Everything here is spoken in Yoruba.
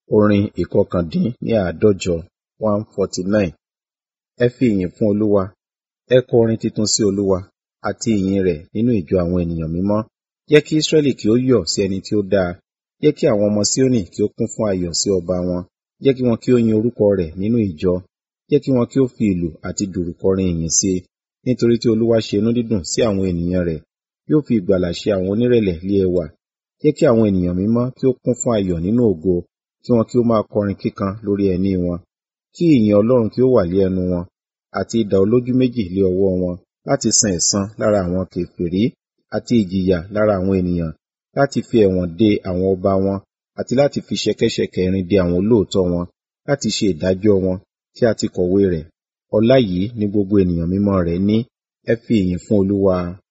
Orin ìkọkàndín ní àádọ́jọ one forty nine. Ẹ fi ìyìn fún Olúwa. Ẹ kọ orin tuntun sí Olúwa àti ìyìn rẹ̀ nínú ìjọ àwọn ènìyàn mímọ́. Jẹ́ kí Israẹli kí ó yọ̀ sí ẹni tí ó dá a. Jẹ́ kí àwọn ọmọ Sioni kí ó kún fún ayọ̀ sí ọba wọn. Jẹ́ kí wọn kí ó yin orúkọ rẹ̀ nínú ìjọ. Jẹ́ kí wọn kí ó fi ìlù àti dùrù kọrin ìyìn sí i. Nítorí tí Olúwa ṣe inú dídùn sí àwọn ènìyàn rẹ̀. Yóò fi ìgbàlà ṣe àwọn onírẹ̀lẹ̀ lé ẹwà. Jẹ́ kí àwọn ènìyàn mímọ́ kí ó kún fún ayọ̀ nínú ògo. Kí wọn kí ó máa kọrin kíkan lórí ẹní wọn. Kí ìyìn Ọlọ́run kí ó wà lé ẹnu wọn, àti idà olójú méjì lé ọwọ́ wọn, láti san ẹ̀san lára àwọn kèfèrí, àti ìjìyà lára àwọn ènìyàn, láti fi ẹ̀wọ̀n de àwọn ọba wọn, àti láti fi ṣẹ̀kẹ̀ṣẹ̀kẹ̀ irin de àwọn olóòótọ́ wọn, láti ṣe ìdájọ́ wọn, tí a ti kọ̀wé rẹ̀. Ọlá yìí ni gbogbo ènìyàn mímọ́ rẹ̀ ní. Ẹ fi ìyìn fún Olúwa.